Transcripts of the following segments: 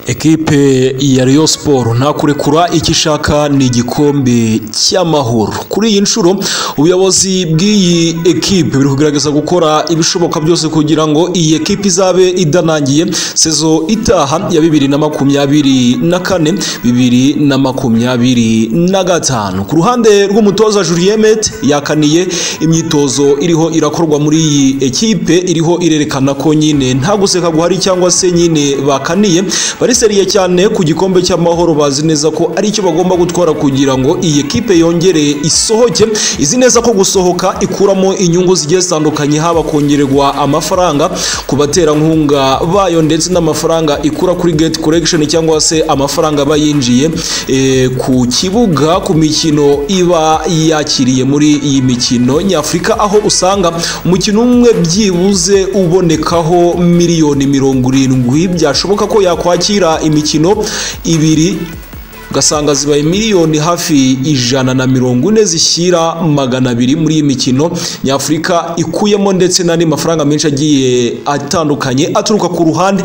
ekipe ya Rayon Sport nta kurekura icyo ishaka ni igikombe cy'amahoro kuri iyi nshuro ubuyobozi bw'iyi ekipe buri kugerageza gukora ibishoboka byose kugira ngo iyi ekipe izabe idanangiye sezo itaha ya bibiri na makumyabiri na kane bibiri na makumyabiri na gatanu ku ruhande rw'umutoza Julien Met yakaniye imyitozo iriho irakorwa muri iyi ekipe iriho irerekana ko nyine nta guseka guhari cyangwa se nyine bakaniye bariseriye cyane ku gikombe cy'amahoro bazi neza ko ari cyo bagomba gutwara kugira ngo iyi ekipe yongere isohoke izi neza ko gusohoka ikuramo inyungu zigiye zitandukanye haba kongererwa amafaranga ku baterankunga bayo ndetse n'amafaranga ikura kuri gate collection cyangwa se amafaranga bayinjiye e, ku kibuga ku mikino iba yakiriye muri iyi mikino nyafurika aho usanga umukino umwe byibuze ubonekaho miliyoni mirongo irindwi byashoboka ko yakwakira imikino ibiri ugasanga zibaye miliyoni hafi ijana na mirongo ine zishyira magana abiri muri iyi mikino nyafurika ikuyemo ndetse n'andi mafaranga menshi agiye atandukanye aturuka ku ruhande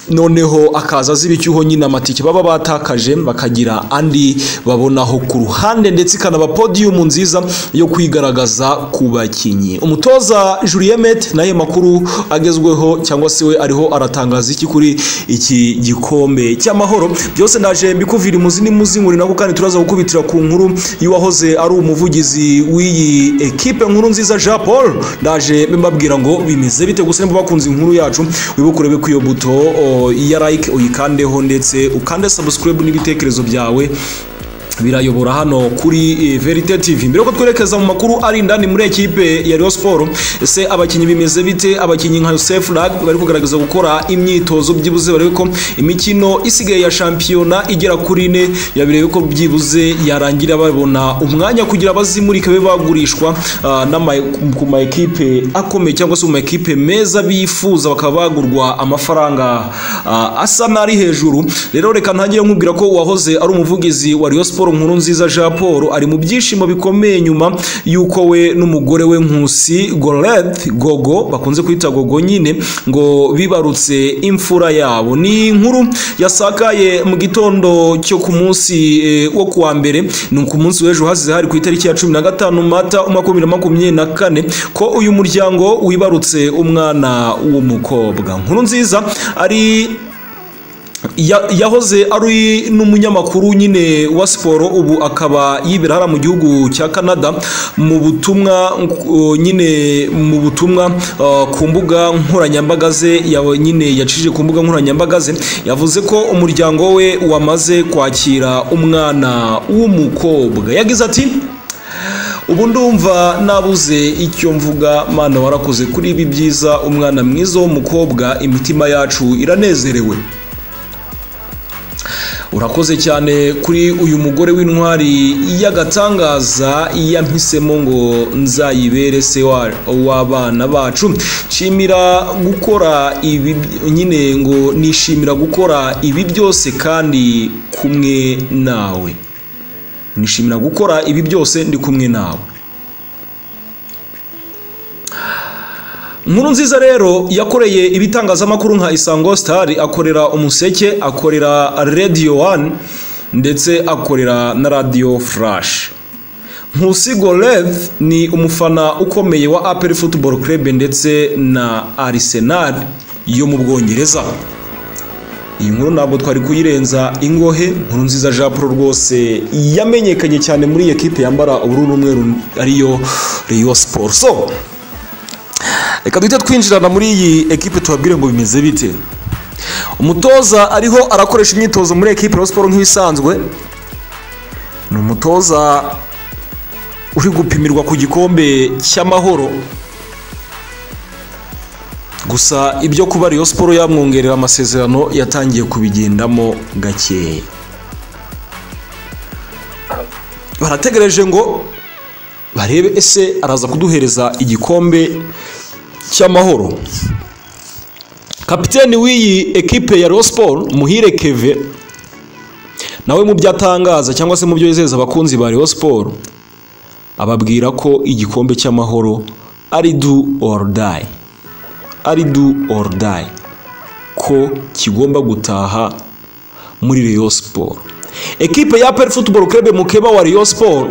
noneho akaza azira icyuho nyine amatike baba batakaje bakagira andi babonaho ku ruhande ndetse ikanaba podiyumu nziza yo kwigaragaza ku bakinnyi umutoza Julien Met naye makuru agezweho cyangwa se we ariho aratangaza iki kuri iki gikombe cy'amahoro byose ndaje mbikuvira imuzi n'imuzi nkurina kandi turaza gukubitira ku nkuru y'uwahoze ari umuvugizi w'iyi ekipe nkuru nziza Jean Paul ndaje mbabwira ngo bimeze bite gusa nimba bakunze inkuru yacu wibukurebe ku iyo buto iya like uyikandeho ndetse ukande subscribe n'ibitekerezo byawe birayobora hano kuri verite tv mbere ko twerekeza mu makuru ari indani muri ekipe ya Rayon Sport ese abakinnyi bimeze bite abakinnyi nka Yosef Lag bari kugaragaza gukora imyitozo byibuze barebe ko imikino isigaye ya shampiyona igera kuri ine yabirebe ko byibuze yarangira babona umwanya kugira bazimurike be bagurishwa ku ma ekipe akomeye cyangwa se mu ma ekipe meza bifuza bakaba bagurwa amafaranga asa n'ari hejuru rero reka ntangire nkubwira ko uwahoze ari umuvugizi wa Rayon Sport nkuru nziza jean paul ari mu byishimo bikomeye nyuma y'uko we n'umugore we nkusi gorede gogo bakunze kwita gogo nyine ngo bibarutse imfura yabo ni inkuru yasakaye mu gitondo cyo ku munsi wo kuwa mbere ni ku munsi w'ejo hasize hari ku itariki ya cumi na gatanu mata umwaka wa makumyabiri na kane ko uyu muryango wibarutse umwana w'umukobwa nkuru nziza ari yahoze ari n'umunyamakuru nyine wa siporo ubu akaba yibera hariya mu gihugu cya canada mu butumwa nyine mu butumwa ku mbuga nkoranyambaga ze nyine yacishije ku mbuga nkoranyambaga ze yavuze ko umuryango we wamaze kwakira umwana w'umukobwa yagize ati ubu ndumva nabuze icyo mvuga mwana warakoze kuri ibi byiza umwana mwiza w'umukobwa imitima yacu iranezerewe urakoze cyane kuri uyu mugore w'intwari y'agatangaza yampisemo ngo nzayibere se w'abana bacu nshimira gukora ibi nyine ngo nishimira gukora ibi byose kandi kumwe nawe nishimira gukora ibi byose ndi kumwe nawe nkuru nziza rero yakoreye ibitangazamakuru nka isango sitari akorera umuseke akorera radiyo wani ndetse akorera na radiyo furashi nkusi gorev ni umufana ukomeye wa aperi futuboro kerebe ndetse na arisenali yo mu bwongereza iyi nkuru ntabwo twari kuyirenza ingohe nkuru nziza jean paul rwose yamenyekanye cyane muri iyi ekipe yambara ubururu n'umweru ariyo riyo siporo so reka duhite twinjirana muri iyi ekipe tubabwire ngo bimeze bite umutoza ariho arakoresha imyitozo muri ekipe ya siporo nk'ibisanzwe ni umutoza uri gupimirwa ku gikombe cy'amahoro gusa ibyo kuba ariyo siporo yamwongerera amasezerano yatangiye kubigendamo gakeya barategereje ngo barebe ese araza kuduhereza igikombe cy'amahoro kapiteni w'iyi ekipe ya siporo muhire keve nawe mu byo atangaza cyangwa se mu byo yizeza abakunzi ba siporo ababwira ko igikombe cy'amahoro ari du orudayi ari du orudayi ko kigomba gutaha muri Rayon Sport ekipe ya APR Football Club mukeba wa Rayon Sport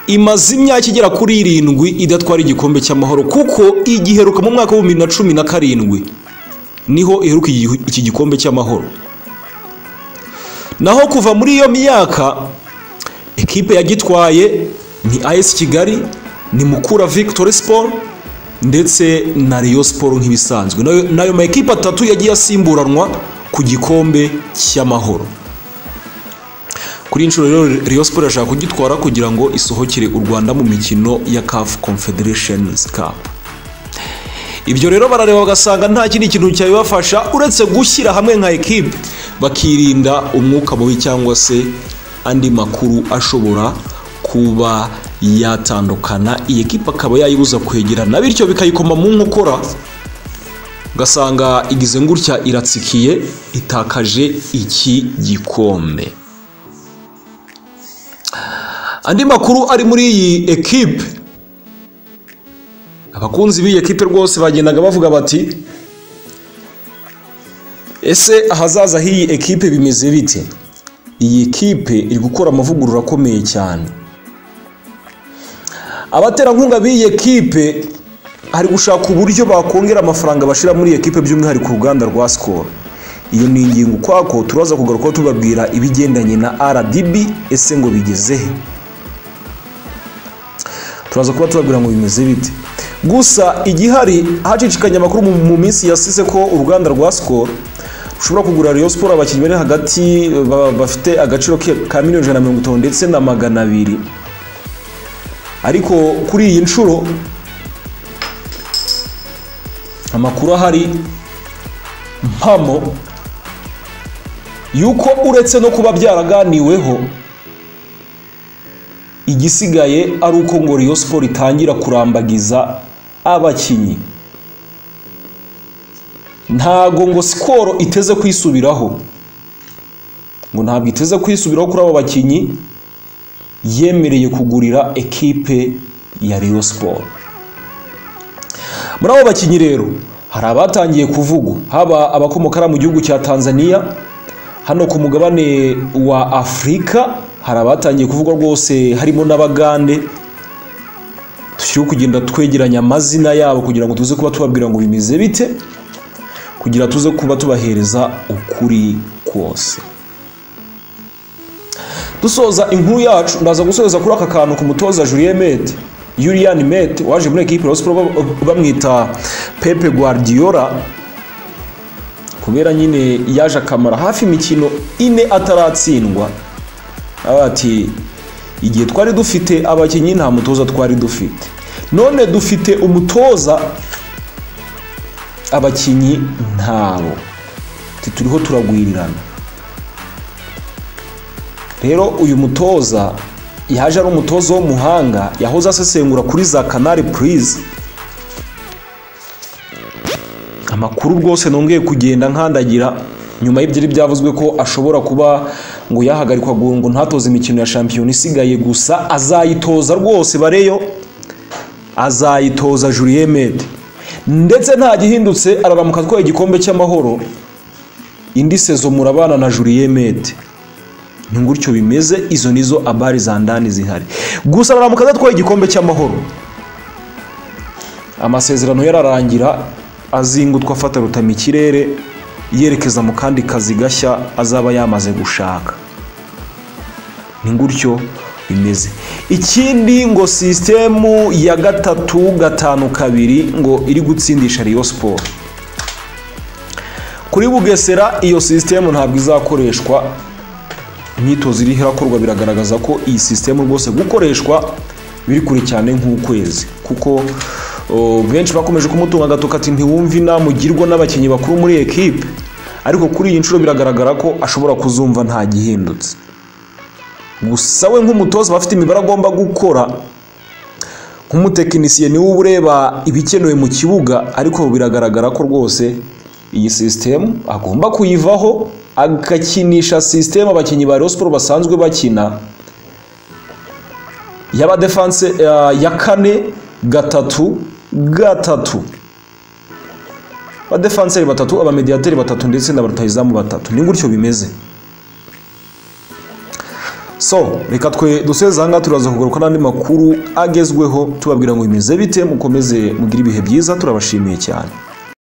imaze imyaka igera kuri irindwi idatwara igikombe cy'amahoro kuko igiheruka mu mwaka w'ibihumbi bibiri na cumi na karindwi niho iheruka igi- iki gikombe cy'amahoro naho kuva muri iyo myaka ekipe yagitwaye ni AS Kigali ni Mukura Victory Sport ndetse na Rayon Sport nk'ibisanzwe nayo nayo ma ekipe atatu yagiye asimburanwa ku gikombe cy'amahoro kuri iyi nshuro rero Rayon Sport irashaka kugitwara kugira ngo isohokere u Rwanda mu mikino ya CAF Confederations Cup ibyo rero barareba bagasanga nta kindi kintu cyabibafasha uretse gushyira hamwe nka ekipe bakirinda umwuka mubi cyangwa se andi makuru ashobora kuba yatandukana iyi ekipe akaba yayibuza kwegerana bityo bikayikoma mu nkokora ugasanga igize gutya iratsikiye itakaje iki gikombe andi makuru ari muri iyi ekipe abakunzi b'iyi ekipe rwose bagendaga bavuga bati ese ahazaza h'iyi ekipe bimeze bite iyi ekipe iri gukora amavugurura akomeye cyane abaterankunga b'iyi ekipe hari gushaka uburyo bakongera amafaranga bashyira muri iyi ekipe by'umwihariko uruganda rwa sikoro iyo ni ingingo ukwako turaza kugaruka tubabwira ibigendanye na rdb ese ngo bigeze he turaza kuba tubabwira ngo bimeze bite gusa igihari hacicikanye amakuru mu- mu minsi yasize ko uruganda rwa sikoro rushobora kugura Rayon Sport abakinnyi bari hagati ba- bafite agaciro ke- ka miliyoni ijana na mirongo itanu ndetse na magana abiri ariko kuri iyi nshuro amakuru ahari mpamo yuko uretse no kuba byaraganiweho igisigaye ari uko ngo Rayon Sport itangira kurambagiza abakinnyi ntago ngo sikoro iteze kwisubiraho ngo ntabwo iteze kwisubiraho kuri abo bakinnyi yemereye kugurira ekipe ya Rayon Sport muri abo bakinnyi rero hari abatangiye kuvugwa haba abakomoka hariya mu gihugu cya Tanzania hano ku mugabane wa afurika hari abatangiye kuvugwa rwose harimo n'abagande dushyiriho kugenda twegeranya amazina yabo kugira ngo tuze kuba tubabwira ngo bimeze bite kugira tuze kuba tubahereza ukuri kose dusoza inkuru yacu ndaza gusoza kuri aka kantu ku mutoza Julien Mete Julian Mete waje muri ekipe ya Sport bamwita Pepe Guardiola kubera nyine yaje akamara hafi imikino ine ataratsindwa aho ati igihe twari dufite abakinnyi nta mutoza twari dufite none dufite umutoza abakinnyi ntabo Ati, turiho turagwirirana rero uyu mutoza yaje ari umutoza w'umuhanga yahoze asesengura kuri za kanari purize amakuru rwose nongeye kugenda nkandagira nyuma y'ibyari byavuzwe ko ashobora kuba ngo yahagarikwa ngo ngo ntatoze imikino ya shampiyona isigaye gusa azayitoza rwose bareyo azayitoza Julien Mede ndetse nta gihindutse araramuka atwaye igikombe cy'amahoro indi sezo murabana na Julien Mede ni gutyo bimeze izo nizo abari za ndani zihari gusa araramuka adatwaye igikombe cy'amahoro amasezerano yararangira azingutwa afata rutama ikirere yerekeza mu kandi kazi gashya azaba yamaze gushaka ni gutyo bimeze ikindi ngo sisitemu ya gatatu gatanu kabiri ngo iri gutsindisha Rayon Sport kuri bugesera iyo sisitemu ntabwo izakoreshwa imyitozo iriho irakorwa biragaragaza ko iyi sisitemu rwose gukoreshwa biri kure cyane nk'ukwezi kuko o, benshi bakomeje kumutunga agatoki ati ntiwumve inama ugirwa n'abakinnyi bakuru muri ekipe ariko kuri iyi nshuro biragaragara ko ashobora kuzumva nta gihindutse gusa we nk'umutoza aba afite imibare agomba gukora nk'umutekinisiye niwe uba ureba ibikenewe mu kibuga ariko biragaragara ko rwose iyi sisitemu agomba kuyivaho agakinisha sisitemu abakinnyi ba Rayon Sport basanzwe bakina y'abadefanse eh, ya kane gatatu gatatu abadefanseri batatu abamediyateri batatu ndetse na barutayizamu batatu ni gutyo bimeze so reka twe duseze ahangaha turaza kugaruka n'andi makuru agezweho tubabwira ngo bimeze bite mukomeze mugire ibihe byiza turabashimiye cyane